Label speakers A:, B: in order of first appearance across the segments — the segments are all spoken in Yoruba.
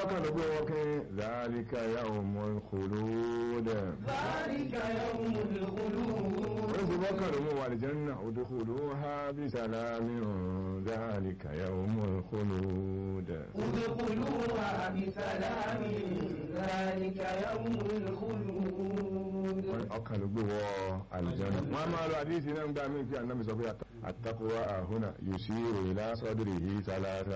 A: bọ́kàn ló gbé wọ́n kí dhalika yawmul khulud
B: ذلك يوم الخلود
A: wọ́n ti bọ́kàn ló mú wà lè janna udkhuluha bi salamin dhalika yawmul khulud
B: ادخلوها بسلام ذلك يوم الخلود
A: ọkàn ló gbé wọ àlùjánnà wọ́n máa lọ àdíyèsí náà ń gbá mí pé ànábì sọ pé àtàkùwà àhúnà yushiru ila sadrihi salasa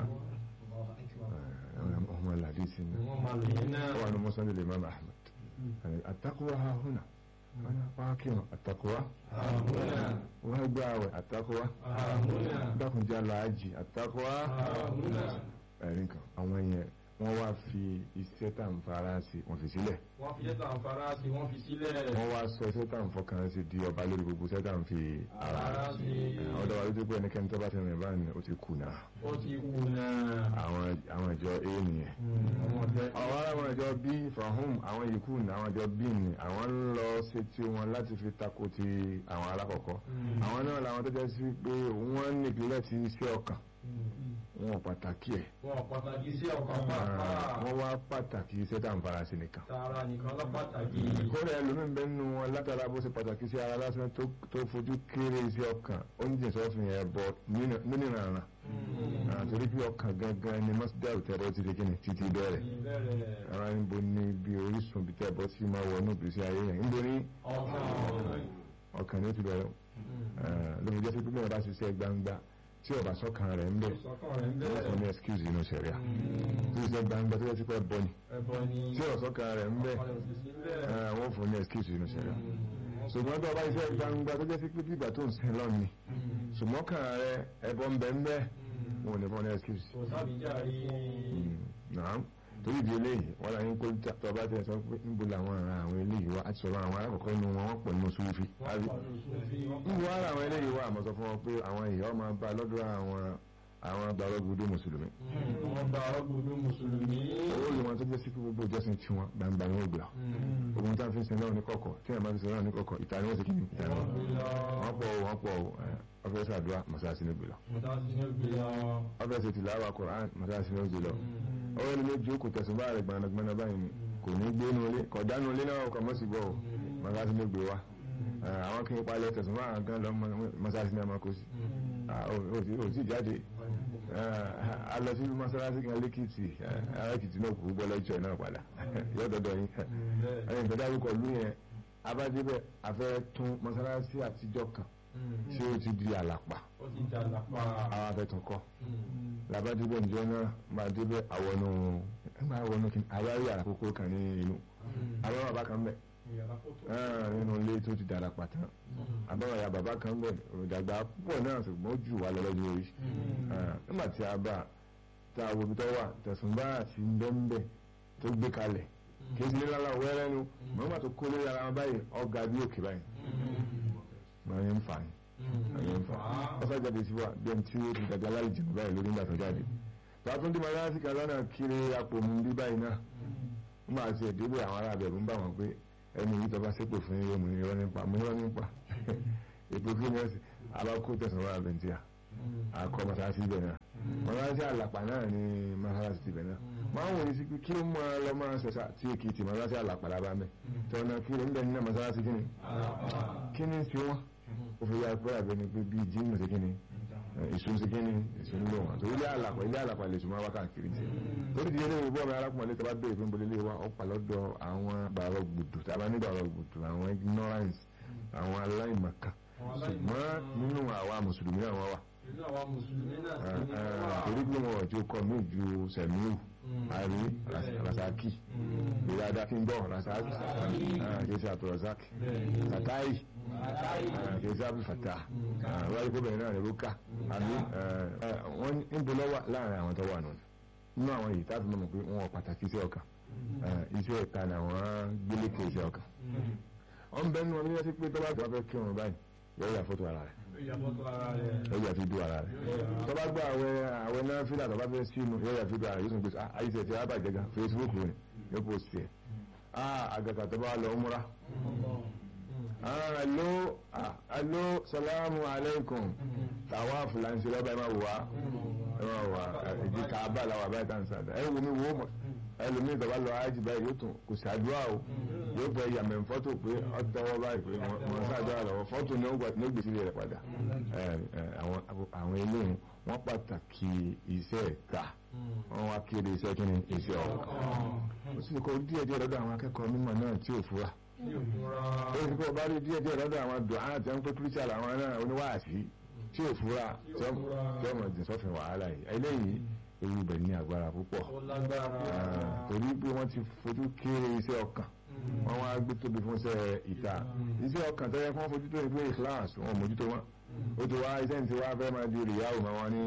A: ọmọ àdíyèsí náà
C: wọ́n máa lò yín náà
A: wà ní mọ́sán lè máa Ahmad àtàkùwà àhúnà wọ́n kí wọn àtàkùwà
C: àmúnà
A: wọ́n gbá àwẹ̀ àtàkùwà
C: àmúnà
A: dákùnjá làájì àtàkùwà
C: àmúnà
A: ẹ̀rín kan àwọn yẹn wọ́n wá fi iṣẹ́ tà ń fara sí wọ́n fi sílẹ̀
C: wọ́n fi yẹ́ta àǹfààrà sí wọ́n fi sílẹ̀
A: wọ́n wá sọ iṣẹ́ tà ń fọkàn sí di ọba lórí gbogbo iṣẹ́ tà ń fi ara
C: àǹfààrà sí
A: ọ̀dọ̀ wa ló dé pé ẹnikẹ́ni tó bá ti rìn báyìí ó ti kùnà
C: ó ti kú náà
A: àwọn àwọn ìjọ a nìyẹn
C: ọmọ ọ̀tẹ́
A: àwọn àwọn ìjọ b fahum àwọn yìí kùnà àwọn ìjọ b ni àwọn ń lọ ṣe tí wọn láti fi tako ti àwọn alákọ̀ọ́kọ́ àwọn náà làwọn tó jẹ́ sí pé wọ́n nípìnlẹ̀ ti iṣẹ́ ọkàn wọn ò pàtàkì ẹ̀
C: wọn pàtàkì sí ọkàn pàápàá
A: wọ́n wá pàtàkì iṣẹ́ tà ń fara sí nìkan
C: tààrà nìkan lọ pàtàkì
A: kódà ẹlòmíín bẹ́ẹ̀ nínú wọn látara bó ṣe pàtàkì sí ara lásán tó tó fojú kéré iṣẹ́ ọkàn ó ń jìn sọ́fìn ẹ̀ bọ̀ nínú ìrànràn àtòrí bí ọkàn gangan ni mọ́sídẹ́rù tẹ̀rọ ti di kíni títí bẹ̀rẹ̀
C: ìbẹ̀rẹ̀
A: ara níbo ní bí orísun bí tẹ̀ bọ́ sí máa wọ inú ìgbésí ayé yẹn níbo ní
C: ọkàn
A: ọkàn ní ó ti bẹ̀rẹ̀ lómi jẹ́ sí pé mẹ́rin bá ṣiṣẹ́ gbangba tí ọba sọ́kàn rẹ̀ ń bẹ̀
C: sọ́kàn rẹ̀ ń
A: wọ́n fún ní
C: bẹ̀rẹ̀
A: excuse inú sẹ̀ríà tí ṣiṣẹ́ gbangba tó yẹ sí pé bọ́ ni
C: ẹbọ ni
A: tí ọ̀sọ́kàn rẹ̀ ń bẹ̀
C: ọkàn rẹ̀ sì sí bẹ́ẹ̀
A: wọ́n fún ní excuse inú sẹ̀ríà ṣùgbọ́n tó ọba iṣẹ́ gbangba tó jẹ́ sí pé bíbà tó ń sin lọ́ọ̀ ni ṣùgbọ́n kàn rẹ ẹbọ ń bẹ ń bẹ wọn ò ní fún ní excuse.
C: kò sábìjáre
A: náà torí ìdí eléyìí wọn là ń kó tó ọba tẹ sọ pé níbo làwọn ará àwọn eléyìí wá àti sọ̀rọ̀ àwọn alákọ̀ọ́kọ́ inú wọn wọ́n pọ̀ nínú sùúfì. níbo ara àwọn eléyìí wá àmọ́ sọ fún wọn pé àwọn ìyá ọmọ bá lọ́dọ̀ àwọn àwọn gbàrọ́gbùdú mùsùlùmí.
C: wọ́n bá ọgbọ̀dọ̀ mùsùlùmí
A: owó yìí wọn tó jẹ́ sí pé gbogbo ìjọsìn tiwọn gbangba ni ó gbà. ogun tí a fi ń sin náà ní kọ̀kọ̀ tí a máa fi sin náà ní kọ̀kọ̀ ìta ni wọ́n ti kí ni ìta ni wọ́n. wọ́n pọ̀ o, wọ́n pọ̀ o, ẹ, ọfẹ́ sàdúrà mọ̀sáàsì ní gbìlọ. ọfẹ́ ṣe tìlàwà Kùránì mọ̀sáàsì ní gbìlọ. ọwọ́ ni méjì ó kò tẹ̀sùn bá rẹ̀ gbanagbana báyìí ni kò ní gbé nu ilé kò dánú ilé náà kò mọ̀ sí gbọ́ o mọ̀sáàsì ní gbé wa. Ẹ, àwọn kí n palẹ̀ tẹ̀sùn bá àwọn gan lọ mọ̀sáàsì ní àmọ́ kò sí. Ah, o- o ti- o ti jáde a lọ sí mọ́sálásí kan lẹ́kìtì alákìtì náà kú bọ́ lẹ́jọ́ náà padà yóò dọ́dọ̀ yín ẹ̀yìn tó dárúkọ lú yẹn abájẹ́bẹ̀ afẹ́ tún mọ́sálásí àtijọ́ kan tí ó ti di àlàpà
C: ó ti jà lápá
A: àwọn afẹ́tún kọ́ làbájẹ́bẹ̀ ǹjọ́ náà máa débẹ̀ àwọnú ẹgbẹ́ àwọnú kí àwárí àkókò kan ní inú àwọn bàbá kan bẹ̀
C: ìyàrá fótó
A: nínú ilé tó ti dàlàpà tán àbáwọ̀ ya bàbá kan bẹ̀ ìdàgbà púpọ̀ náà ṣùgbọ́n ó jù wá lọ lọ́jọ́ orí nígbà tí a bá tá a wo ibi tó wà tẹ̀sùn bá àti ńbẹ́ńbẹ́ tó gbé kalẹ̀ kí n lé lálá wẹ́rẹ́ nu mọ́mọ́ tó kó lórí ara wọn báyìí ọ̀gá bí òkè báyìí máa ń fà ní máa ń fà ó fẹ́ jáde sí wa bí ẹni tí ó ti dàgbà láì jẹun báyìí lórí nígbà tó jáde tààtún tí màá sí kàdá náà kiri apò mu bí báyìí náà wọ́n máa ti ẹ̀dẹ́gbẹ̀ àwọn ará abẹ̀rù ń bá wọn pé ẹni yìí tọ́ba sépò fún yín mo ní irọ́ nípa mo ní irọ́ nípa èpò kí ni ẹ̀sìn abákó tẹ̀sán wà bẹ̀ntíà akọ masalasi ibẹ̀ náà masalasi àlàpà náà ni masalasi ibẹ̀ náà máa ń wòye sí pé kí ló máa lọ máa ṣẹ̀ṣà tí èkìtì masalasi àlàpà lábá mẹ́ tọ́nà kí ló ń bẹ̀ nínú masalasi kí ni kí ni sí wọn ó fi yá pé àbẹ̀ ni pé bí jíìmù sí kí ni ìsun sí kí ni ìsun ló wọn tó ilé àlàpà ilé àlàpà lè sùnmọ́ wákàkiri tiẹ̀ torí ti ilé ìwé ọmọ arákùnrin lè tọ́ bá béèrè fún bolilé wa ọ̀pá lọ́dọ̀ àwọn bàrọ̀ gbùdù tàbá ní bàrọ̀ gbùdù àwọn ignorance àwọn aláìmọ̀kan ṣùgbọ́n nínú àwa mùsùlùmí àwọn wà
C: inú àwa mùsùlùmí náà sí ní wà
A: torí pé wọn ò tí ó kọ mí ju sẹ̀míù àrí rasaki ìyáda kí n gbọ́ rasaki kìí àtọ̀ rasaki satai kìí sábì fata wáyé kó bẹ̀rẹ̀ náà ní rúkà àbí wọ́n ń bọ́ lọ́wọ́ láàrin àwọn tó wà nù nínú àwọn yìí tábí mọ̀ pé wọn ò pàtàkì iṣẹ́ ọkàn iṣẹ́ ìta ni àwọn gbélé kí iṣẹ́ ọkàn ọ̀n bẹ́ẹ̀ nù wọn ní wọ́n ti pé tó bá tó bá fẹ́ kírun báyìí yóò yà fótó ara rẹ̀
C: ìyàfọ́tò ara rẹ̀
A: yóò yà fi dú ara rẹ̀ tó bá gbọ́ àwẹ̀ àwẹ̀ náà fílà tó bá fẹ́ sínú yóò yà fi dú ara rẹ̀ yóò sùn pé àyíṣẹ́ ti rábà jẹ́gà Facebook rẹ̀ yóò pò sí ẹ̀ àgàkà tó bá lọ múra alo alo salamu alaikum tàwa fúlànsì lọ́ba ẹ̀ máa wò wá ẹ máa wà ìdí kaaba làwọn àbáyé tá à ń sàdá ẹ wo mi wo mọ ẹlòmíì tó bá lọ ájì báyìí yóò tún kò ṣàdúrà o yóò fẹ́ yàmẹ̀ fọ́tò pé ọ̀tọ́wọ́ báyìí pé wọ́n ṣàdúrà lọ́wọ́ fọ́tò ní ó gbèsè rẹ̀ padà àwọn eléyìí wọ́n pàtàkì iṣẹ́ ẹ̀ka wọ́n wá kéde iṣẹ́ kí ni iṣẹ́ ọkàn ó sì kọ́ díẹ̀ díẹ̀ lọ́dọ̀ àwọn akẹ́kọ̀ọ́ mímọ̀ náà tí ò fura ó sì kọ́ bá rí díẹ̀ díẹ̀ lọ́dọ̀ àwọn dùn án àti ẹnpẹ́ kírísítà làwọn náà oníwàásí tí ò fura tí ọmọ ìdìn sọ́fin wàhálà yìí eléyìí ewu ibẹ̀ ní agbára púpọ̀ torí pé wọ́n ti fojú kéré iṣẹ́ ọkàn wọ́n wá gbé tóbi fún iṣẹ́ ìta iṣẹ́ ọkàn tẹ́lẹ̀ fún fojú tó ní pé ìkíláàsì wọn mójútó wọn ó ti wá iṣẹ́ ní ti wá fẹ́ máa di rìyáwó máa wọn ní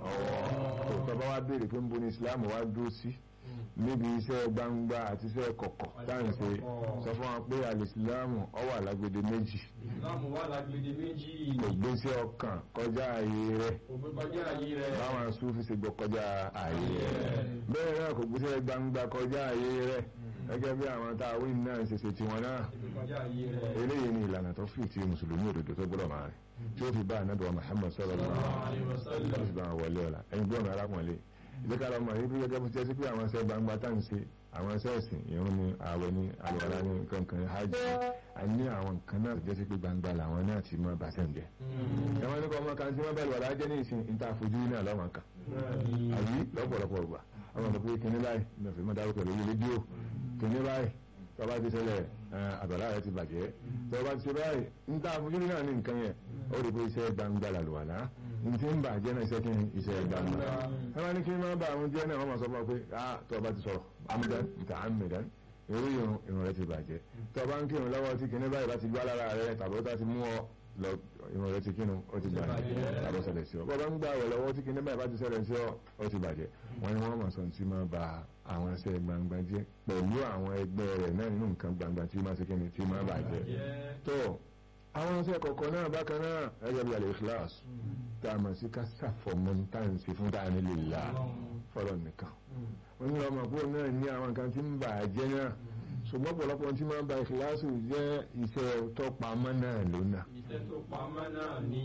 A: ọwọ́ tó bá wá béèrè pé ń bo ní Islam wá dúró sí níbi iṣẹ́ gbangba àti iṣẹ́ kọ̀kọ̀ táwọn ṣe sọ fún wa pé alìsílámù ó wà lágbede méjì
C: ìsìlámù wà lágbede méjì
A: kò gbé sí ọkàn kọjá ààyè rẹ̀
C: kò gbé kọjá ayé rẹ̀
A: báwọn Súfì ṣe gbọ́ kọjá ààyè rẹ̀ bẹ́ẹ̀ náà kò gbé sí gbangba kọjá ààyè rẹ̀ gẹ́gẹ́ bí àwọn tá a wí náà ṣe ṣe tiwọn náà
C: kò gbé kọjá ayé rẹ̀
A: eléyìí ni ìlànà tó fi ti mùsùlùmí òdodo tó gbọ́dọ̀ máa rìn tí ó fi bá ànábì wa Muhammad sallallahu alaihi wasallam tó fi bá wọn wọlé ọ̀la ẹni gbọ́n arákùnrin ìdíkàlọ́ mọ̀ ní bí gẹ́gẹ́ bó ti ẹ́ sí pé àwọn iṣẹ́ gbangba tá à ń ṣe àwọn iṣẹ́ ẹ̀sìn ìrun ni ààwẹ̀ ni àlùwàlá ni kankan hajj a ní àwọn nǹkan náà jẹ́ sí pé gbangba làwọn náà ti mọ bàtẹ́ ń jẹ́ ẹ̀wọ̀n ní kọ́ ọmọ kan tí wọ́n bá àlùwàlá jẹ́ ní ìsìn níta àfojú ní àlọ́mọ kan àyí lọ́pọ̀lọpọ̀ ọgbà àwọn ọmọ pé kíní báyìí ní ọ̀fẹ́ mọ́ dárúkọ lórí rédíò kíní báyìí tọ́ba ti ṣẹlẹ̀ àbàlá rẹ ti bàjẹ́ tọ́ba ti ṣe báyìí níta àfojú náà ní nǹkan yẹn ó rí pé iṣẹ́ gbangba làlùwàlá ntí ń bà jẹ́ náà iṣẹ́ kí ni iṣẹ́ gbangba ẹ máa ní kí n máa bá àwọn jẹ́ náà wọ́n máa sọ fún ọ pé ah tó o bá ti sọ̀rọ̀ amúdán nta amúdán irú irun irun rẹ ti bàjẹ́ tó o bá ń kírun lọ́wọ́ tí kìnní báyìí bá ti gbá lára rẹ tàbí ó bá ti mú ọ lọ irun rẹ ti kírun ó ti bàjẹ́ tàbí ó ṣẹlẹ̀ sí ọ bọ́ bá ń gbà wẹ̀ lọ́wọ́ tí kìnní báyìí bá ti ṣẹlẹ̀ sí ọ ó ti bàjẹ́ wọ́n ní wọ́n máa sọ tí máa ba àwọn iṣẹ́ gbangba jẹ́ pẹ̀lú àwọn ẹgbẹ́ rẹ̀ náà nínú nǹkan gbangba tí máa ṣe kíni tí máa bàjẹ́ tó àwọn iṣẹ́ kọ̀ọ̀kan náà bákan náà ẹgbẹ́ bí alẹ́ ìkíláàsì tá a mọ̀ sí ká sàfọ̀mọ́ tá à ń ṣe fún táà nílé ìlà fọ́lọ̀ nìkan wọ́n ní ọmọ àbúrò náà ní àwọn nǹkan tí ń bà á jẹ́ náà ṣùgbọ́n ọ̀pọ̀lọpọ̀ tí máa ń ba ìkíláàsì jẹ́ iṣẹ́ tó pamọ́ náà lónà.
C: iṣẹ́ tó pamọ́ náà ní.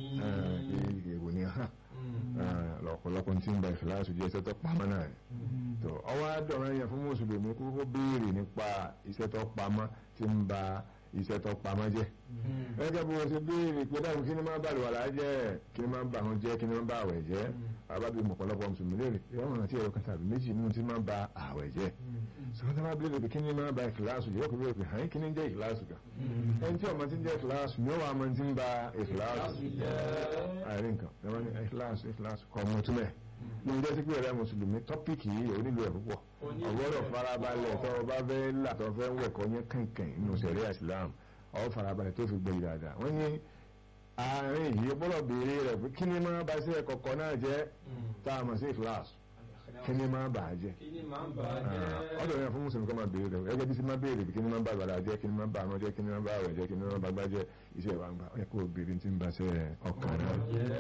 A: èèwò ni hàn ọ̀pọ̀lọpọ̀ tí ń ba ìkíláàsì jẹ́ iṣẹ́ tó pamọ́ náà ni. tó ọwọ́ àdọ̀rọ̀ yẹn fún mùsùlùmí kókó béèrè nípa iṣẹ́ tó pamọ́ tí ń ba iṣẹ́ tó pamọ́ jẹ́ gẹ́gẹ́ bí wọ́n ṣe béèrè pé dáhùn kí ni máa bá àlùwàlá jẹ́ kí ni máa bá àwọn jẹ́ kí ni máa bá àwẹ̀ jẹ́ àbábí mọ̀pọ̀lọpọ̀ mùsùlùmí léèrè ìwọ̀n àti ẹ̀rọ kan tàbí méjì nínú tí máa bá àwẹ̀ jẹ́ sọ́kọ́ tí wọ́n béèrè pé kí ni máa bá ìkìláàsù jẹ́ ọkùnrin pé hàn kí ni jẹ́ ìkìláàsù kan ẹni tí ọmọ ti ń jẹ́ ìkìláàsù ni ó wà máa ti ń ba ìkìláàsù àìrí nǹkan ẹ̀wọ̀n ni ìkìláàsù ìkìláàsù kọ́ ọmọ túnmẹ̀ ní ọjọ́ sí pé ẹ̀rẹ́ mùsùlùmí tọ́pìkì yìí onílù ẹ̀ púpọ̀ ọgbọ́dọ̀ farabalẹ̀ tó o bá fẹ́ là tó o fẹ́ wẹ̀kọ́ yẹn kànkàn nínú sẹ̀ríà Islam ọ farabalẹ̀ tó fi gbé yìí dáadáa wọ́n ní àárín yìí gbọ́dọ̀ béèrè rẹ̀ pé kí ni máa bá sí ẹ̀kọ̀kọ̀ náà jẹ́ tá a mọ̀ sí kíláàsì kí ni máa bà á jẹ́
C: kí ni máa ń bà á jẹ́.
A: ọ̀dọ̀ yẹn fún mùsùlùmí kọ́ máa béèrè rẹ̀ ẹgbẹ́ bí sí máa béèrè kí ni máa bá àgbàlá jẹ́ kí ni máa bá àwọn jẹ́ kí ni máa bá àwẹ̀ jẹ́ kí ni máa bá gbá jẹ́ iṣẹ́ ìwà ń gbà ẹ kó béèrè tí ń bá ṣe ọkàn náà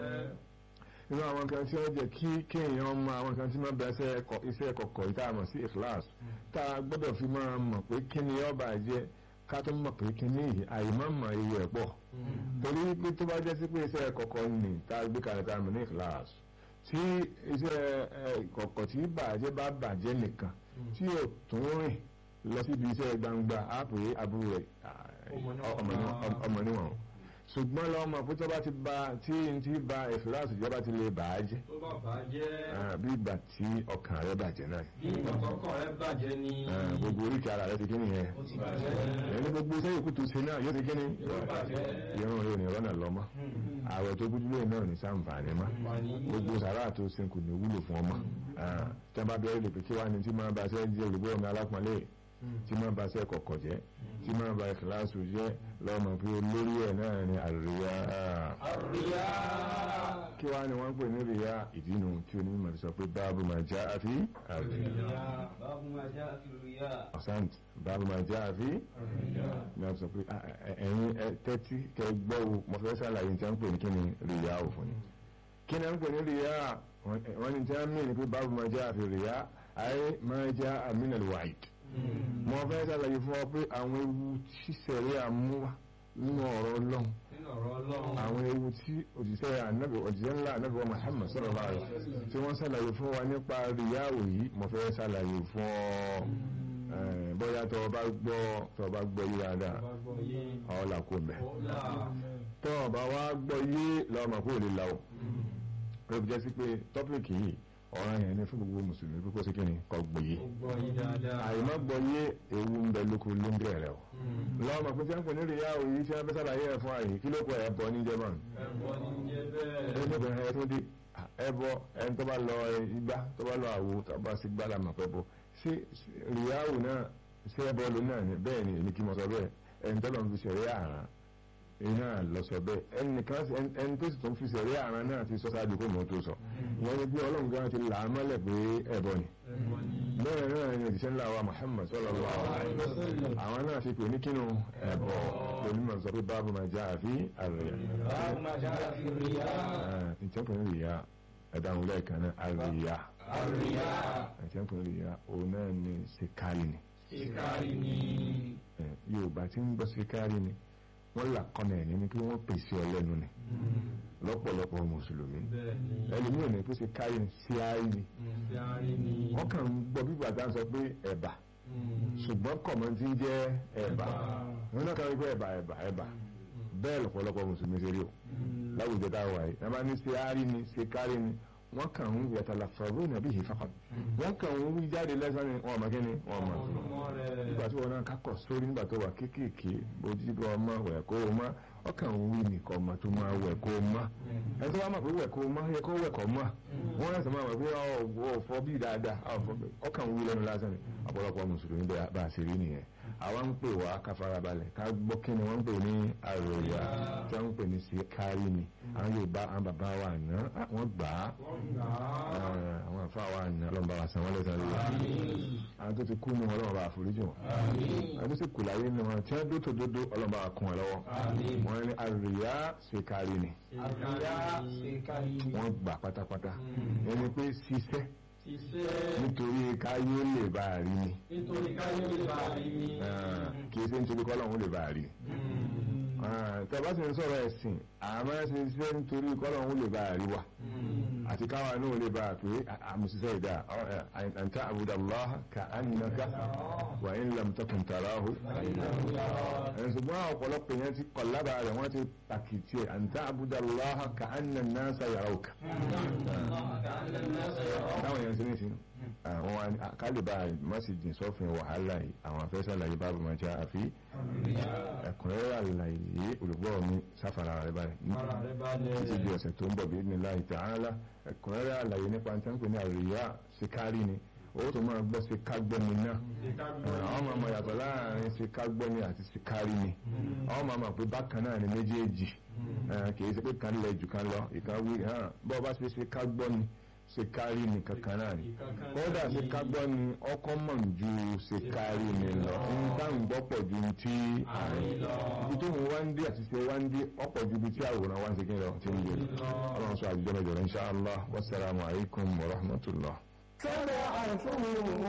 A: nínú àwọn kan tí wọ́n jẹ́ kí kéèyàn mọ àwọn kan tí máa bẹ iṣẹ́ kọ̀kọ̀ yìí tá a mọ̀ sí kíláàsì tá a gbọ́dọ̀ fi máa mọ̀ pé kí ni ó bà jẹ́ ká tó mọ̀ pé kíní yìí àìmọ̀mọ̀ iye ẹ̀ pọ̀ torí pé tó bá jẹ́ sí pé iṣẹ́ kọ̀kọ̀ ni tá a gbé kalẹ̀ tá a mọ̀ ní kíláàsì tí iṣẹ́ kọ̀kọ̀ tí bàjẹ́ bá bàjẹ́ nìkan tí ò tún rìn lọ síbi iṣẹ́ gbangba á pè é àbúrò rẹ̀ ọmọ níwọ̀n ṣùgbọ́n lọ́mọ pé tó bá ti ba tí n ti ba ìfìlàsì ìjọba ti lè bà á jẹ́
C: tó bá bà á jẹ́.
A: bí ìgbà tí ọkàn rẹ bàjẹ́ náà
C: bí ìgbàkọ́kọ́ rẹ bàjẹ́ ni.
A: gbogbo oríkì ara rẹ ti kí nìyẹn
C: ó ti bàjẹ́.
A: ẹni gbogbo iṣẹ́ yòókù tó ṣe náà yóò ti kí ni
C: yóò bàjẹ́.
A: irun rẹ ò ní rọ́nà lọ́mọ ààrẹ tó gbójú lóyún náà ò ní sàǹfààní mọ́ gbogbo sàrà tó ṣe kò ní wúlò fún ọmọ tí wọ́n bá bẹ̀rẹ̀ lè pè kí wàá ní tí máa bá ṣe jẹ́ olùgbé ọmọ alápọ̀nlé tí máa bá ṣe kọ̀kọ̀ jẹ́ tí máa bá ìkìláàsù jẹ́ lọ́mọ pé olórí ẹ̀ náà ni àríyá
C: àríyá.
A: kí wàá ní wọ́n ń pè ní ríyá ìdínú tí onímọ̀ sọ pé báàbù máa já àfi àríyá
B: باب ما جاء في الرياء
A: ọ̀sán báàbù máa já àfi ní wọ́n sọ pé ẹ̀yin tẹ́tí kẹ gbọ́ wo mo fẹ́ sàlàyé tí wọ́n ń pè ní kí ni ríyá ò fún ni kí ni wọ́n ń pè ní ríyá wọ́n ní tí wọ́n mí ní pé báàbù máa já àfi ríyá ayé máa já àmínà wáìd mo fẹ́ sàlàyé fún ọ pé àwọn ewu ṣíṣẹ̀rí àmúwá nínú ọ̀rọ̀ ọlọ́run
C: nínú ọ̀rọ̀ ọlọ́run
A: àwọn ewu tí òjíṣẹ́ ànábì òjíṣẹ́ ńlá ànábì wa Muhammad sallallahu alaihi wasallam tí wọ́n ṣàlàyé fún wa nípa ríyáwó yìí mo fẹ́ ṣàlàyé fún ọ Eh, bóyá tó o bá gbọ́ tó o bá gbọ́ yí dáadáa
C: bá gbọ́ yé
A: ọ̀ là kó mẹ́
C: ọ̀la
A: tó o bá wá gbọ́ yé lọ́mọ kó o lè la o ó fi jẹ́ sí pé tọ́pìkì yìí ọ̀ràn yẹn ni fún gbogbo mùsùlùmí pípọ́ sí kíni kọ́ gbọ́ yé
C: ó gbọ́ yé dáadáa
A: àyèmọ́ gbọ́ yé ewu ń bẹ lóko lóńgẹ̀ rẹ o lọ́mọ pé tí wọ́n pè ní ríyáwó yìí tí wọ́n fẹ́ ṣàlàyé ẹ̀ fún àyè kí ló kọ ẹ̀ bọ́ ní jẹ́mọ̀n
C: ẹ̀bọ ní jẹ́ bẹ́ẹ̀
A: ẹnìbẹ̀rẹ̀ ẹ̀ tó dé ẹbọ ẹni tó bá lọ igbá tó bá lọ àwo tó bá sí gbá làmà pẹ́ bọ ṣé ríyáwó náà ṣé ẹbọ ló náà ni bẹ́ẹ̀ ni èmi kí mo sọ bẹ́ẹ̀ ẹni tó lọ fi ṣẹ̀rí àrán iná lọ sọ bẹ́ẹ̀ ẹnìkan ẹni- ẹni tó sì tún fi ṣẹ̀rí àrán náà ti sọ ṣáájú kó mọ̀ tó sọ ìyẹn ni bí ọlọ́run gan ti là á mọ́lẹ̀ pé ẹbọ ni
C: ẹ̀bọ ní
A: bẹ́ẹ̀ náà ni òjíṣẹ́ ńlá wa Muhammad sallallahu alaihi wasallam àwọn náà ti pè ní kínú ẹbọ onímọ̀ sọ pé báàbù máa já àfi àrẹ̀yà
C: báwo máa ṣe àfi ríyá
A: ìtẹ́kùnrin rìyà ẹ̀dáhùn lẹ́ẹ̀kan náà àríyá
C: àríyá
A: ìtẹ́kùnrin rìyà òun náà ni ṣèkárì ni
C: ìkárí ní
A: Eh, Yorùbá tí ń gbọ́ ṣèkárì ni wọ́n là kọ́nà ẹ̀ ní kí wọ́n pèsè ọlẹ́nu ni lọ́pọ̀lọpọ̀ mùsùlùmí
C: bẹ́ẹ̀ ni
A: ẹlòmíràn ní pé ṣèkárì ni ṣíárì ni
C: ìkárí ní
A: wọ́n kàn ń gbọ́ bí bàtà ń sọ pé ẹ̀bà ṣùgbọ́n kọ̀mọ́ ti ń jẹ́ ẹ̀bà wọn náà kàn ń gbọ́ ẹ̀bà ẹ̀bà ẹ̀bà bẹ́ẹ̀ lọ́pọ̀lọpọ̀ mùsùlùmí ṣe rí o láwùjọ tá a wà yìí náà bá ní ṣíárì ni ṣèkárì ni wọ́n kàn ń yàtàlà fọ̀rọ̀ nàbí yìí fàkàn wọ́n kàn ń wí jáde lẹ́sàn ni wọ́n mọ̀ kí ni wọ́n mọ̀ tó
C: ọmọ rẹ̀
A: nígbà tí wọn náà kákọ̀ sórí nígbà tó wà kéékèèké bójú bí ọmọ wẹ̀ kó o mọ́ ọkàn ń wí nìkan ọmọ tó máa wẹ̀ kó o mọ́ ẹni tó wá mọ̀ pé wẹ̀ kó o mọ́ yẹ kó wẹ̀ kó mọ́ wọ́n rẹ̀ sọ máa mọ̀ pé ọ̀ fọ́ bí dáadáa ọkàn ń wí lẹ́nu lásán ni ọ̀pọ̀lọpọ̀ mùsùlùmí bẹ́ẹ̀ bá a ṣe rí nìyẹn àwa ń pè wá ká farabalẹ̀ ká gbọ́ kí ni wọ́n ń pè ní àròyà tí wọ́n ń pè ní síkárí ni àwọn Yorùbá àwọn bàbá wa àná wọ́n gbà á
C: wọ́n gbà á
A: àwọn àfa wa àná ọlọ́mọba wa san wọ́n lẹ́sàn-án lórí àwọn tó ti kú ní ọlọ́mọba bá àforíjì wọn àwọn tó sì kù láyé ní wọn tí wọ́n dótò dódó ọlọ́mọba wa kún wọn lọ́wọ́ wọ́n ní àròyà síkárí ni
C: àríyá ìkárí ní
A: wọ́n gbà pátápátá ẹni pé ṣiṣẹ́
C: iṣẹ́
A: nítorí káyé ó lè bá a rí ni
C: nítorí káyọ̀ lè bá a rí ní
A: kì í ṣe nítorí kọ́lọ́hún ó lè bá a rí tẹ́bá sì ń sọ̀rọ̀ ẹ̀sìn àmọ́ ṣe iṣẹ́ nítorí kọ́lọ́hún ó lè bá a rí wa àti káwa náà ó lè bá a pé àmùsíṣẹ́ ìdá àǹtá àbúdàláhà ka annaka wà in lam takun tarahu ṣùgbọ́n àwọn ọ̀pọ̀lọpọ̀ yẹn ti kọ̀ lábàá rẹ̀ wọ́n ti pàkìtì ẹ̀ àǹtá àbúdàláhà ka anna an-nasa yarawka táwọn yẹn ti ní sinú àwọn wa ni- kálíbà mọ́sí jìn sọ́fin wàhálà yìí àwọn afẹ́sẹ̀ àlàyé bábù máa jẹ́ àfi ẹ̀kúnrẹ́rẹ́ àlàyé olùgbọ́ mi sáfàrà rẹ̀ báyìí
C: ara rẹ̀ bá lẹ̀
A: títí di ọ̀sẹ̀ tó ń bọ̀ bí ní láì tààlà ẹ̀kúnrẹ́rẹ́ àlàyé nípa tí wọ́n pè ní àríyá síkárì ni owó tó máa gbọ́ síkágbọ́ni náà àwọn máa mọ̀ yàtọ̀ láàrin síkágbọ́ni àti síkárì ni àwọn máa mọ̀ pé bákan náà ni méjèèjì Eh, kì í ṣe pé kan lẹ̀ jù kan lọ ìkan wí hàn bọ́ bá ṣe síkágbọ́ni síkárì ni kankan náà ni kódà síkágbọ́ni ọkọ̀ mọ̀ ju síkárì ni lọ ń tá ń gbọ́ pọ̀ ju ti àárín ibi tó ń wá ń dé àti ṣe wá ń dé ọ̀pọ̀ ju ibi tí àwòrán wá ń ṣe kí ni lọ ti ń gbé ọlọ́run sọ àjùjọ mẹ́jọ rẹ̀ insha Allah wassalamu alaikum wa rahmatullah.
D: سمعتم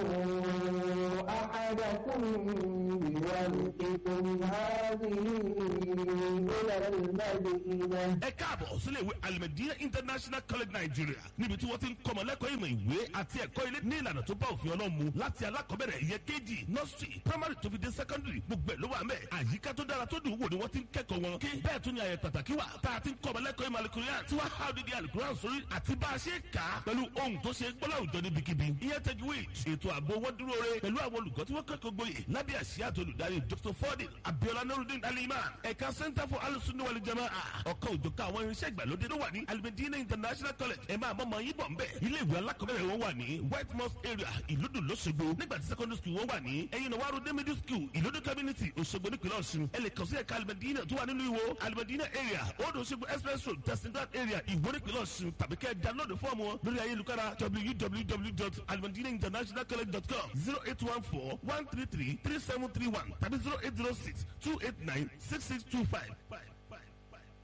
D: أحدكم بورقكم هذه إلى المدينة
E: ẹ káàbọ̀ sílé ìwé alimẹ̀díyà international college nigeria níbi tí wọ́n ti ń kọ́mọ lẹ́kọ̀ọ́ ìmọ̀ ìwé àti ẹ̀kọ́ ilé ní ìlànà tó bá òfin ọlọ́run mu láti alákọ̀ọ́bẹ̀rẹ̀ ìyẹn kejì nursery primary tó fi dé secondary gbogbo ẹ̀ ló wà mẹ́ àyíká tó dára tó dùn wò ni wọ́n ti ń kẹ́kọ̀ọ́ wọn kí bẹ́ẹ̀ tún ni àyẹ̀ pàtàkì wà tá a ti ń kọ́mọ lẹ́kọ̀ọ́ ìmọ̀ alikurian tí wọ́n há odidi alikurian sórí àti bá a ṣe kà á pẹ̀lú ohun tó ṣe gbọ́lá òjọ níbikíbi ìyẹn tajwid ètò ààbò wọn dúró re pẹ̀lú àwọn olùkọ́ tí wọ́n kẹ́kọ̀ọ́ gboyè lábẹ́ àṣìyá àti olùdarí dr fordin abiola nurudin aliman ẹ̀ka center for alusunni wali jamaa ọ̀kan òjọ̀ká àwọn irinṣẹ́ ìgbàlódé ló wà ní alimedina international college ẹ̀ máa mọ̀mọ́ yín bọ̀ ń bẹ̀ ilé ìwé alákọ̀ọ́bẹ̀rẹ̀ wọn wà ní white mosque area ìlúdùn lọ́sọ̀gbọ̀ nígbà tí secondary school wọn wà ní ẹ̀yin náà wàá middle school ìlúdùn community òṣogbo nípìnlẹ̀ ọ̀ṣun ẹ lè kàn sí ẹ̀ka alimedina tó wà nínú ìwò alimedina area old òṣogbo express road testingad area ìwó nípìnlẹ̀ ọ̀ṣun tàbí kẹ́ ẹ download fọ́ọ̀mù wọn lórí ayélujára www.alimedinainternationalcollege.com zero eight one four one three three three seven three one tàbí zero eight zero six two eight nine six six two five.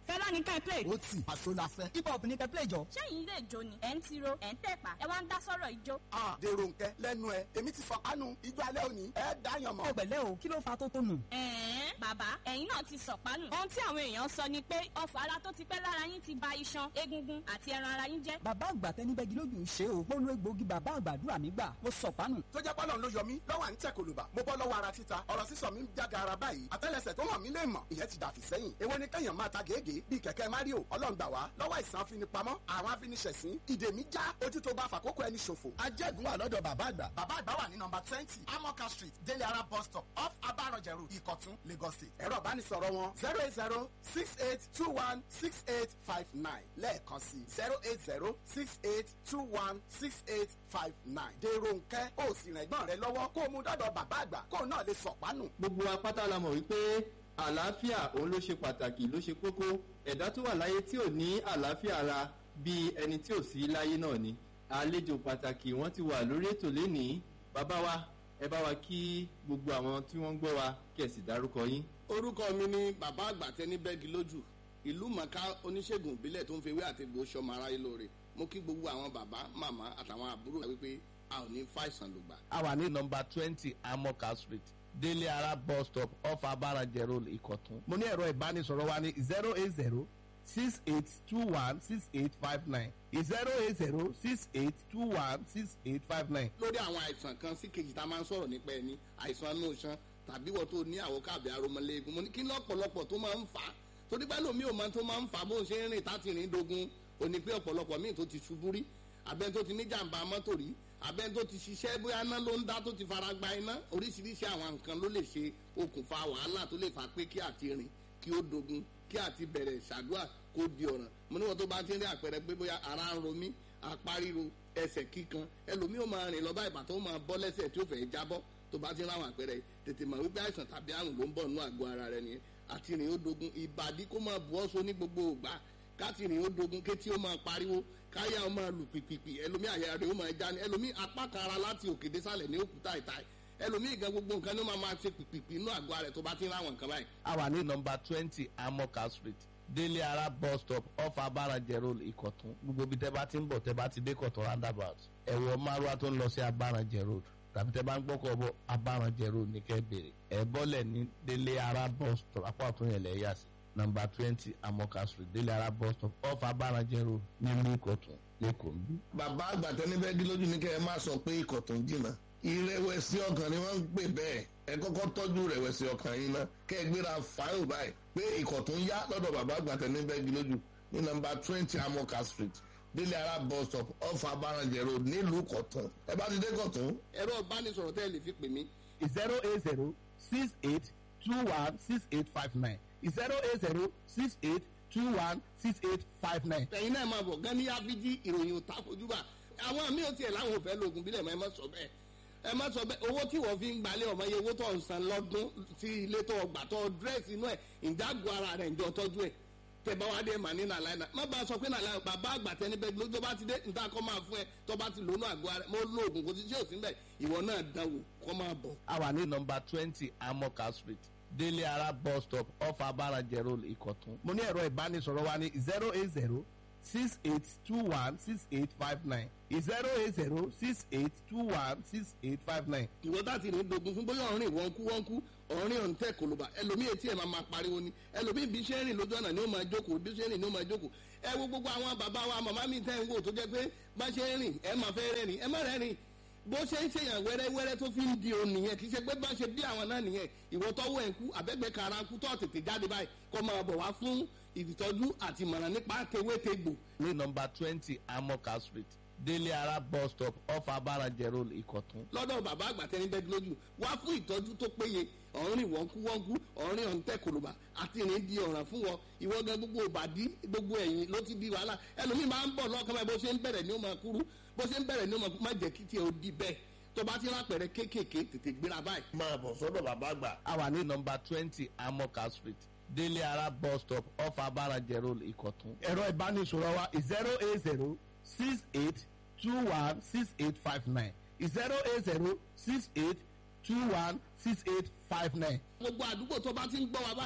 F: fẹ́lá ní ká ẹ play.
G: ó tì àṣọ la fẹ́. hip hop ní kẹ́ play jọ.
F: sẹ́yìn ilé ìjó ni ẹ̀ ń tiro ẹ̀ ń tẹ̀pá ẹ wá ń dá sọ́rọ̀ ìjó.
G: a dèrò nkẹ lẹ́nu ẹ èmi ti fọ kánú ijó alẹ́ òní ẹ dáyàn mọ́.
C: ọ̀gbẹ̀lẹ̀ o kí ló fa tó tónù.
F: ẹ̀ẹ́n bàbá ẹ̀yin náà ti sọ̀pánù. ohun tí àwọn èèyàn sọ ni pé ọfọ̀ ara tó ti pẹ́ lára yín ti ba iṣan egungun àti ẹran ara yín jẹ́.
C: bàbá àgbà tẹni bẹ́gi lójú ṣe o mo lo egbòogi bàbá àgbàdúrà mi gbà mo sọ̀pánù.
G: tó jẹ́ pọ́lọ́n ló yọ mí lọ́wọ́ à ń tẹ̀ kòlùbà mo bọ́ lọ́wọ́ ara títa ọ̀rọ̀ sísọ mi ń jága ara báyìí àtẹ́lẹsẹ̀ tó hàn mí lè mọ̀ ìyẹn ti dàfí sẹ́yìn èwo ni kẹ́yàn máa ta gègé bíi kẹ̀kẹ́ mario ọlọ́ngbà wá lọ́wọ́ ìsàn afinipamọ́ àwọn afiniṣẹ̀sín ìdè mi já ojú tó bá fàkókò ẹni ṣòfò ajẹ́gun wà lọ́dọ̀ bàbá àgbà bàbá àgbà wà ní nọmba twenty amoka street délé ara bus stop off abarọ̀jẹ̀rù ìkọ̀tún lagos state ẹ̀rọ ìbánisọ̀rọ̀ wọn zero eight zero six eight two one six eight five nine lẹ́ẹ̀kan sí zero eight zero six eight two one six eight five nine dèrò nkẹ́ ó sì rìn ẹ̀gbọ́n rẹ lọ́wọ́ kó o mú dọ́dọ̀ bàbá àgbà kó o náà lè sọ̀pánù.
H: gbogbo apáta la mọ̀ wípé àlàáfíà òun ló ṣe pàtàkì ló ṣe kókó ẹ̀dá tó wà láyé tí ò ní àlàáfíà ara bíi ẹni tí ò sí láyé náà ni àlejò pàtàkì wọ́n ti wà lórí ètò lénìí bàbá wa ẹ bá wa kí gbogbo àwọn tí wọ́n ń gbọ́ wa kí ẹ sì dárúkọ yín.
I: orúkọ mi ni bàbá àgbà tẹni bẹ́ẹ̀gì lójú ìlú mọ̀ká oníṣègùn ìbílẹ̀ tó ń fi ewé àti egbò sọmọ aráyé lóore mo kí gbogbo àwọn bàbá màmá àtàwọn àbúrò wípé a ò ní fàìsàn lùgbà.
E: a wà ní nọmba twenty amoka street délé ara bus stop off abarajẹ road ìkọ̀tún. mo ní ẹ̀rọ ìbánisọ̀rọ̀ wa ní zero eight zero six eight two one six eight five nine zero eight zero six eight two one six eight five nine.
I: lórí àwọn àìsàn kan sí kejì tá a máa ń sọ̀rọ̀ nípa ẹni àìsàn inú iṣan tàbí wọ́n tó ní àwọ̀ káàbí aromọléegun mo ní kí lọ́pọ̀lọpọ̀ tó máa ń fà á torí pẹ́ lómi ò máa tó máa ń fà á bó ń ṣe ń rìn táti rìn dogun òní pé ọ̀pọ̀lọpọ̀ míì tó ti ṣubú rí abẹ́ni tó ti ní jàǹbá mọ́tò rí abẹ́ni tó ti ṣiṣẹ́ bóyá iná ló ń dá tó ti fara gba iná oríṣiríṣi àwọn nǹkan ló lè ṣe okùnfà wàhálà tó lè fà pé kí àti rìn kí ó dogun kí àti bẹ̀rẹ̀ ṣàdúrà kó di ọ̀ràn mo níwọ̀n tó bá ti ń rí àpẹẹrẹ pé bóyá ara ń ro mí apá ríro ẹsẹ̀ kíkan ẹlòmíì ó máa rìn lọ báyìí bàtà ó máa bọ́ lẹ́sẹ̀ tí ó fẹ́ jábọ́ tó bá ti ń ráwọn àpẹẹrẹ tètè mọ̀ wípé àìsàn tàbí àrùn ló ń bọ̀ nínú àgọ́ ara rẹ nìyẹn àti rìn ó dogun ìbàdí kó máa bu ọ́sọ ní gbogbo ògbà káti rìn ó dogun kétí ó máa pariwo káyà ó máa lù pìpìpì ẹlòmíì àyà rẹ ó máa já ni ẹlòmíì apá kan ara láti òkè désàlẹ̀ ní òkúta ìta ẹlòmíì gan gbogbo nǹkan ní ó máa máa ṣe pìpìpì inú àgọ́ rẹ tó bá ti ń ráwọn nǹkan báyìí.
E: a wà ní nọmba twenty amoka street délé ara bus stop off abarajẹ road ìkọ̀tún gbogbo ibi tẹ́ bá ti ń bọ̀ tẹ́ bá ti dé kọ̀tún roundabout ẹ̀wọ̀ márùwá tó ń lọ sí abarajẹ road tàbí tẹ́ bá ń gbọ́kọ̀ bọ̀ abarajẹ road ní kẹ́ bèrè ẹ̀ bọ́lẹ̀ ní délé ara bus stop apá ọ̀tún yẹn lẹ̀ yà sí nọmba twenty amoka street délé ara bus stop off abarajẹ road nílùú ìkọ̀tún lẹ́kọ̀ọ́ ń bí.
J: bàbá àgbà tẹni bẹ́ẹ̀ lójú ní kẹ́ ẹ má sọ pé ikọ̀ tó ń jìnnà ìrẹ̀wẹ̀sì ọkàn ni wọ́n ń pè bẹ́ẹ̀ ẹ kọ́kọ́ tọ́jú ìrẹ̀wẹ̀sì ọkàn yín ná kẹ́ ẹ gbéra fáyọ̀ báyìí pé ikọ̀ tó ń yá lọ́dọ̀ bàbá àgbà tẹni bẹ́ẹ̀ lójú ní nọmba twenty amoka street délé ara bus stop off abarajẹ road nílùú kọ̀tún ẹ bá ti dé kọ̀tún.
I: ẹ̀rọ ìbánisọ̀rọ̀ tẹ́ ẹ lè fi pè mí
E: zero eight zero six eight two one six eight five nine zero eight zero six eight two one six eight five nine.
I: ẹ̀yin náà máa bọ̀ gan ní áfíjí ìròyìn òtá fojúbà àwọn míì ò tiẹ̀ láwọn ò fẹ́ lóògùn bílẹ̀ mọ́ ẹ má sọ bẹ́ẹ̀ ẹ má sọ bẹ́ẹ̀ owó tí wọ́n fi ń gbalẹ̀ ọmọ iye owó tó ń san lọ́dún sí ilé tó gbà tó dírẹ́sì inú ẹ̀ ìdágò ara rẹ̀ ǹjọ́ tọ́jú ẹ̀ tẹ bá wá dé mà ní nàlá ẹ̀ má bá a sọ pé nàlá bàbá àgbà tẹni bẹ́ẹ̀ ló tó bá ti dé níta kọ́ máa fún ẹ tó bá ti lónú àgọ́ ara mo lo oògùn kò sí ṣé òsín bẹ́ẹ̀ ìwọ náà dánwò kọ́ máa bọ̀.
E: a wà ní nọmba twenty amoka street délé ara bus stop off abarajẹ road ìkọ̀tún. mo ní ẹ̀rọ ìbánisọ̀rọ̀ wa ní zero eight zero six eight two one six eight five nine zero eight zero six eight two one six eight five nine.
I: ìwọ tá ti rìn dogun fún bóyá ọ̀rìn wọ́n kú wọ́n kú ọ̀rìn ọ̀n tẹ̀ kòlóbà ẹlòmíì etí ẹ̀ máa máa pariwo ni ẹlòmíì bí ṣe ń rìn lójú ọ̀nà ni ó máa jókòó bí ṣe ń rìn ni ó máa jókòó ẹ wo gbogbo àwọn bàbá wa màmá mi tẹ́ ń wò tó jẹ́ pé bá ṣe ń rìn ẹ máa fẹ́ rẹ́rìn ẹ má rẹ́rìn bó ṣe ń ṣèyàn wẹ́rẹ́wẹ́rẹ́ tó fi ń di òun nìyẹn kì í ṣe pé bá ṣe bí àwọn náà nìyẹn ìwọ tọ́wọ́ ẹ̀ ń kú àbẹ́gbẹ́ kara ń kú tó tètè jáde báyìí kó máa bọ̀ wá fún ìtọ́jú àti ìmọ̀ràn nípa tewétegbò
E: ní nọmba twenty amoka street délé ara bus stop off abarajẹ road ìkọ̀tún.
I: lọ́dọ̀ bàbá àgbà tẹni bẹ́ẹ̀ lójú wá fún ìtọ́jú tó péye ọ̀rìn wọ́nkú wọ́nkú ọ̀rìn ọ̀ǹtẹ̀ kòlòbà àti ìrìn di ọ̀ràn fún wọn ìwọ gan gbogbo òbàdí gbogbo ẹ̀yìn ló ti di wàhálà ẹlòmíì máa ń bọ̀ lọ́kàn báyìí bó ṣe ń bẹ̀rẹ̀ ní ó máa kúrú bó ṣe ń bẹ̀rẹ̀ ní ó máa kú má jẹ́ kí tiẹ̀ ó di bẹ́ẹ̀ tó bá ti rápẹ̀rẹ̀ kéékèèké tètè gbéra báyìí.
J: máa bọ̀ sọ́dọ̀ bàbá àgbà.
E: a wà ní nọmba twenty amoka street délé ara bus stop off abarajẹ road ìkọ̀tún. ẹ̀rọ ìbánisọ̀rọ̀ wa zero eight zero six eight two one six eight five nine zero eight zero six eight two one six eight five nine.
I: gbogbo àdúgbò tó bá ti ń gbọ́ wa báyìí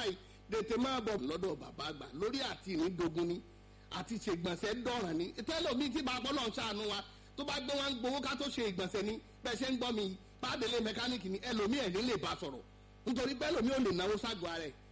I: tètè máa bọ̀ lọ́dọ̀ bàbá àgbà lórí àti ìrìndògún ni àti ṣègbọ̀nsẹ̀ dọ̀ràn ni tẹ́lọ̀mí tí bá bọ́lọ̀ ń ṣàánú wa tó bá gbé wọn gbowó ká tó ṣe ìgbọ̀nsẹ̀ ni bẹ́ẹ̀ ṣe ń gbọ́ mi pàdélé mẹkáníìkì ni ẹlòmí ẹ̀ ní lè bá sọ̀rọ̀ nítorí pé ẹlòmí ò lè náwó ságọ́ ara ẹ̀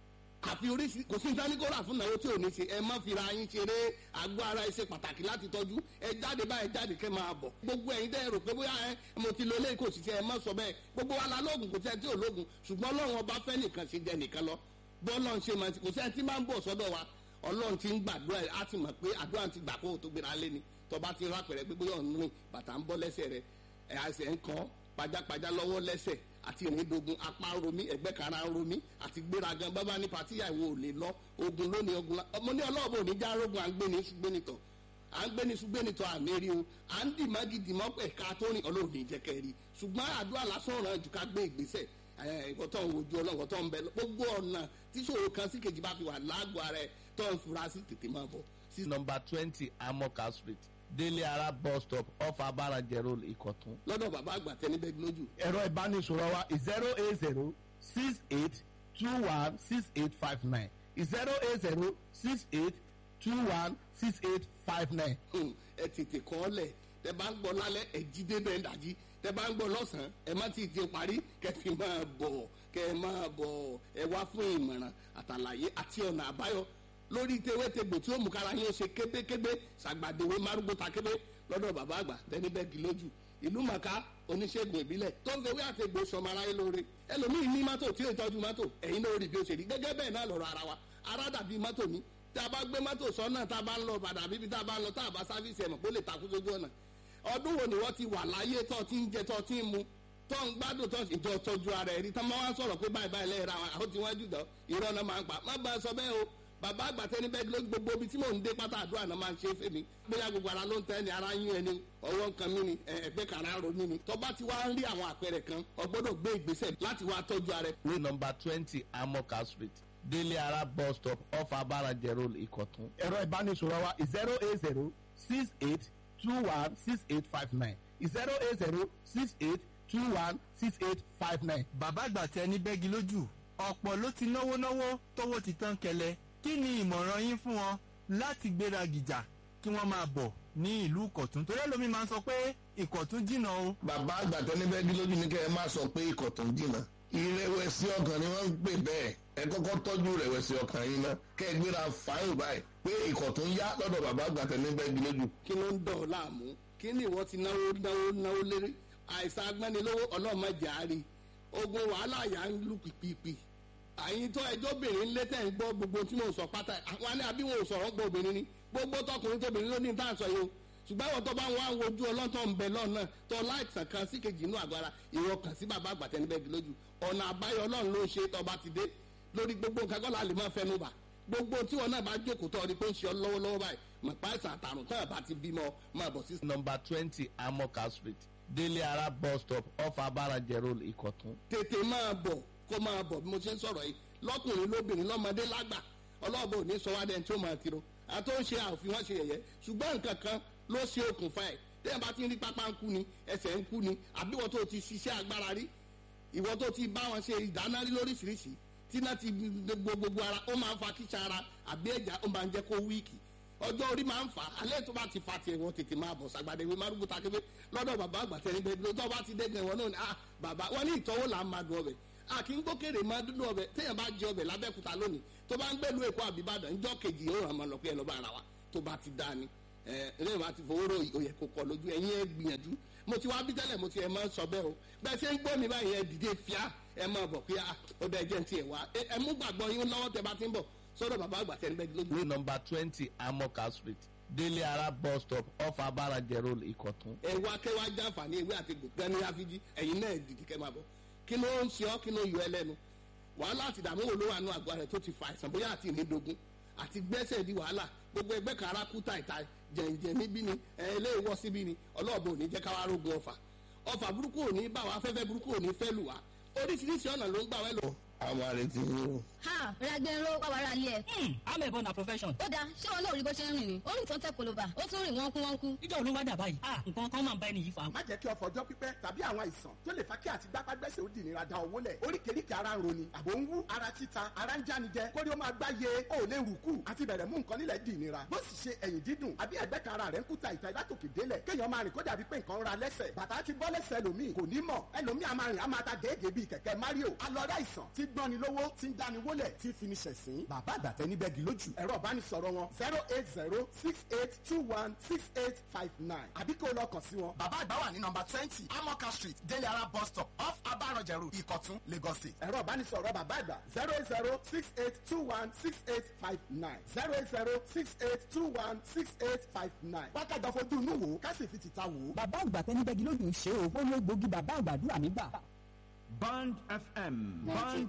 I: àfi oríṣi kò sí ní tání kó rà fún náwó tí ò ní ṣe ẹ má fira yín ṣeré àgọ́ ara ẹ ṣe pàtàkì láti tọ́jú ẹ jáde báyìí jáde kẹ́ máa bọ̀ gbogbo ẹ̀yin dẹ́ rò pé bóyá ẹ mo ti lo eléyìí kò sì ṣe ẹ má sọ bẹ́ẹ̀ gbogbo wa la lóògùn kò sí ẹ tí ò lóògùn ṣùgbọ́n ọlọ́run ọba fẹ́ nìkan ṣe jẹ nìkan lọ bọ́ọ̀lọ́ ń ṣe máa ti kò sí ẹ tí máa ń bọ̀ sọ́dọ̀ wa ọlọ́run ti ń gbàdúrà ẹ̀ á ti mọ̀ pé àdúrà ti gbà kó o tó gbéra lé ni tọba ti rápẹ̀rẹ̀ pé bóyá ọ̀nù rìn bàtà ń bọ́ lẹ́sẹ̀ rẹ̀ ẹ̀ àṣẹ ń kàn pajápajá lọ́wọ́ lẹ́sẹ̀ àti ìrìndògùn apá ń romí ẹ̀gbẹ́ kan ara ń romí àti gbéragan bábá ní patíyà ìwò ò lè lọ ogun lónìí ogun la ọmọ ní ọlọ́ọ̀bù ò ní já rogun à ń gbé ní ṣùgbẹ́nitọ̀ à ń gbé ní ṣùgbẹ́nitọ̀ àmì rí o à ń dì má gidi mọ́ ẹ̀ka tó rìn ọlọ́run ní jẹ́kẹ́ rí ṣùgbọ́n àdúrà lásán ràn jù ká gbé ìgbésẹ̀ ẹ̀kọ́ tó ń wojú ọlọ́run tó ń bẹ gbogbo ọ̀nà tíṣòro kan sí kejì bá fi wà lágọ̀ọ́ ara ẹ̀ tó ń fura sí tètè máa bọ̀.
K: sí nọmba twenty amoka street délé ara bus stop off abarajẹ road ìkọ̀tún.
I: lọ́dọ̀ bàbá àgbà tẹni bẹ́ẹ̀ lójú.
K: ẹ̀rọ ìbánisọ̀rọ̀ wa zero eight zero six eight two one six eight five nine zero eight zero six eight two one six eight five nine.
I: ẹ tètè kọ́ ọ lẹ̀ tẹ bá ń gbọ́ lálẹ́ ẹ jí débẹ̀ ń dàjí tẹ bá ń gbọ́ lọ́sàn-án ẹ má ti di parí kẹ fi máa bọ̀ kẹ máa bọ̀ ẹ wá fún ìmọ̀ràn àtàlàyé àti ọ̀nà àbáyọ lórí tewétegbò tí ó mú kára yín ó ṣe kébékébé ṣàgbàdéwé márùgbó takébé lọ́dọ̀ bàbá àgbà tẹnibẹ́gì lójú ìlú màkà oníṣègùn ìbílẹ̀ tó ń fewé àtẹ̀gbò sọmọ aráyé lóore ẹlòmíì ní mọ́tò tí ó tọ́jú mọ́tò ẹ̀yin náà rí bí ó ṣe rí gẹ́gẹ́ bẹ́ẹ̀ náà lọ́rọ̀ ara wa ara dàbí mọ́tò ní tá a bá gbé mọ́tò sọ́nà tá a bá ń lọ bàdà bíbí tá a bá ń lọ tá a bá sáfíìsì ẹ̀mọ̀ kó lè takú sójú ọ̀nà ọdún wo ni wọ́n ti wà láyé tó ti ń jẹ tó ti ń mu tó ń gbádùn tó ìjọ tọ́jú ara ẹ̀rí tó máa wá sọ̀rọ̀ pé báyìí báyìí lẹ́yìn ra wọn àwọn tí wọ́n jù dán irọ́ náà máa ń pa má bá a sọ bẹ́ẹ̀ o bàbá àgbàtẹ́ ní bẹ́ẹ̀ lójú gbogbo ibi tí mò ń dé pátá àdúrà náà máa ń ṣe é fèmí bóyá gbogbo ara ló ń tẹ́ ni ara yún ẹni ọwọ́ nǹkan mí ni ẹgbẹ́ kàrá ro mí ni tó bá ti wá ń rí àwọn àpẹẹrẹ kan o gbọ́dọ̀ gbé ìgbésẹ̀ láti wá tọ́jú ara ẹ.
K: ní nọmba twenty amoka street délé ara bus stop off abarajẹ road ìkọ̀tún. ẹ̀rọ ìbánisọ̀rọ̀ wa zero eight zero six eight two one six eight five nine zero eight zero six eight two one six eight five nine.
L: bàbá àgbà tẹ ní bẹ́gi lójú ọ̀pọ̀ ló ti náwó náwó tówó ti tán kẹlẹ̀ kí ni ìmọ̀ràn yín fún wọn láti gbéra gìjà kí wọ́n máa bọ̀ ní ìlú ìkọ̀tún torí ẹlòmíì máa ń sọ pé ìkọ̀tún jìnnà o.
J: bàbá àgbà tẹni bẹ́ẹ̀ lójú ní kẹ́ ẹ má sọ pé ìkọ̀tún jìnnà ìrẹ̀wẹ̀sì ọkàn ni wọ́n ń pè bẹ́ẹ̀ ẹ kọ́kọ́ tọ́jú ìrẹ̀wẹ̀sì ọkàn yín ná kẹ́ ẹ gbéra fáyọ̀ báyìí pé ìkọ̀tún yá lọ́dọ̀ bàbá àgbà tẹni bẹ́ẹ̀ lójú.
I: kí ló ń dọ̀ ọ́ láàmú kí ni ìwọ ti náwó náwó náwó lérí àìsàn agbẹ́nilówó ọlọ́mọdé àárí ogun wàhálà yà ń lù pìpìpì àyìn tó ẹjọ́ obìnrin ńlẹ́ tẹ̀ ń gbọ́ gbogbo tí mò ń sọ pátá àwọn ní àbí wọn ò sọ̀rọ̀ ń gbọ́ obìnrin ni gbogbo tọkùnrin tóbìnrin ló ní tá à ń sọ yìí o ṣùgbọ́n àwọn tó bá ń wá wojú ọlọ́tọ̀ ń bẹ lọ́nà tó láìsàn kan sí kejì inú àgọ́ ara ìwọ kàn sí bàbá àgbàtẹ́ níbẹ̀ bí lójú ọ̀nà àbáyọ ọlọ́run ló ń ṣe tọba ti dé lórí gbogbo nǹkan kọ́lá lè máa fẹnu bà gbogbo tí wọn náà bá jókòó tọ́ ọ ní pé ń ṣe ọ lọ́wọ́lọ́wọ́ báyìí mọ̀ páìsàn àtàrùn tán àbá ti bímọ máa bọ̀ sí.
K: nọmba twenty amoka street délé ara bus stop off abarajẹ road ìkọ̀tún.
I: tètè máa bọ̀ kó máa bọ̀ bí mo ṣe ń sọ̀rọ̀ yìí lọ́kùnrin lóbìnrin lọ́mọdé lágbà ọlọ́ọ̀bọ ò ní sọ wá dẹ́n tí ó máa tiro àtó ń ṣe àfihàn wọn ṣe yẹ̀yẹ́ ṣùgbọ́n nǹkan kan ló ṣe okùnfà ẹ̀ tẹ́yìn bá ti ń rí pápá ń kú ni ẹsẹ̀ ń kú ni àbí ìwọ tó ti ṣiṣẹ́ agbára rí ìwọ tó ti bá wọn ṣe ìdáná rí lóríṣiríṣi tí náà ti gbogbo gbogbo ara ó máa ń fa kíṣà ara àbí ẹ̀já ó máa ń jẹ́ kó wíìkì ọjọ́ orí máa ń fà á alẹ́ tó bá ti fa tiẹ̀ wọ́n tètè máa bọ̀ sàgbàdé ìwé márùkù takébé lọ́dọ̀ bàbá àgbà tẹ̀lé bẹ́ẹ̀ tó bá ti dẹ́gbẹ̀ wọn náà ni ah bàbá wọn ní ìtọ́wò là ń máa dùn ọbẹ̀ a kì í gbókèrè máa dúdú ọbẹ̀ téèyàn bá jẹ ọbẹ̀ lábẹ́kúta lónìí tó bá ń gbẹ́lu èkó àbíbàdàn ńjọ́ kejì yóò ràn máa lọ pé ẹ lọ́ bá ara wa tó bá ti dáa ni ẹ ẹ máa ti fowó rò òyẹ kó kọ lójú ẹ̀yin ẹ gbìyànjú mo ti wá bí tẹ́lẹ̀ mo ti ẹ máa ń sọ bẹ́ẹ̀ o bẹ́ẹ̀ ṣe ń gbọ́ mi báyìí ẹ dìde fíà ẹ máa bọ̀ pé ó dẹ jẹ́ ti ẹ̀ wá ẹ mú gbàgbọ́ yín lọ́wọ́ tẹ bá ti ń bọ̀ sọ́dọ̀ bàbá àgbà tẹ́ ń bẹ́ẹ̀ lójú.
K: ní nọmba twenty amoka street délé ara bus stop off abarajẹ road ìkọ̀tún.
I: ẹ wá kẹ́ wá jàǹfààní ewé àti gbòǹgbẹ́ ní àfijì ẹ̀yin náà dìde kẹ́ máa bọ̀ kí ló ń ṣe ọ́ kí ló ń yọ ẹ lẹ́nu wàhálà àti ìdààmú wo ló wà nù àgọ́ rẹ̀ tó ti fa àìsàn bóyá àti ìnídogun àti gbẹ́sẹ̀ di wàhálà gbogbo ẹgbẹ́ kan ara kú tàìta jẹ̀ǹjẹ̀ níbí ni ẹ ilé ìwọ́ síbí ni ọlọ́ọ̀bù ò ní jẹ́ káwá rógun ọfà ọfà burúkú ò ní bá wa afẹ́fẹ́ burúkú ò ní fẹ́ lù wá oríṣiríṣi ọ̀nà ló ń gbà wẹ́ lò
J: àwọn àrètí yín o.
M: ha ragbẹ̀rọ wàwàrà ilé ẹ̀.
N: I'm a born na profession.
M: ó dáa ṣé wọn náà rí bó ṣe ń rìn ni ó rìn tó ń tẹ koloba ó tún rìn wọ́nkú wọ́nkú.
N: ìjọ òun wá dà báyìí ah nǹkan kan máa ń bá ẹni yìí fa.
G: má jẹ́ kí ọ̀fọ̀ ọjọ́ pípẹ́ tàbí àwọn àìsàn tó lè fa kí àti gbápágbẹ́sẹ̀ ó di ìnira da owó lẹ̀ oríkèéríkèé ara ń roni àbò ń wú ara títa ara ń jánijẹ kórí ó máa gbáyé ó lè rùkù àti bẹ̀rẹ̀ mú nǹkan nílẹ̀ di ìnira bó sì ṣe ẹ̀yìn dídùn àbí ẹ̀gbẹ́ kan ara rẹ̀ ń kúta ìta látòkè délẹ̀ kéèyàn máa rìn kó dàbí pé nǹkan ń ra lẹ́sẹ̀ bàtà ti bọ́ lẹ́sẹ̀ ẹlòmíì kò ní mọ̀ ẹlòmíì a máa rìn a máa ta gèégèé bíi kẹ̀kẹ́ mario alọ́dá ìsàn tí gbọ́ni lówó tí ń dáni wólẹ̀ tí fi ni ṣẹ̀sín bàbá àgbàtẹ́ níbẹ̀ gì lójú ẹ̀rọ ìbánisọ̀rọ̀ wọn zero eight zero six eight two one six eight five nine àbí kó lọ kàn sí wọn. bàbá àgbà wà ní nọmba twenty amoka street délé ara bus stop off abarọ̀jẹ̀rù ìkọ̀tún lagos state. ẹ̀rọ ìbánisọ̀rọ̀ bàbá àgbà zero eight zero six eight two one six eight five nine zero eight zero six eight two one six eight five nine. wákàtí ọ̀fọ̀jú inú wo ká sì fi tìta wò ó.
C: bàbá àgbà tẹnibẹ́gi lójú ń ṣe o ó ló gbòógì bàbá àgbàdúrà mi gbà.
O: Band FM. Band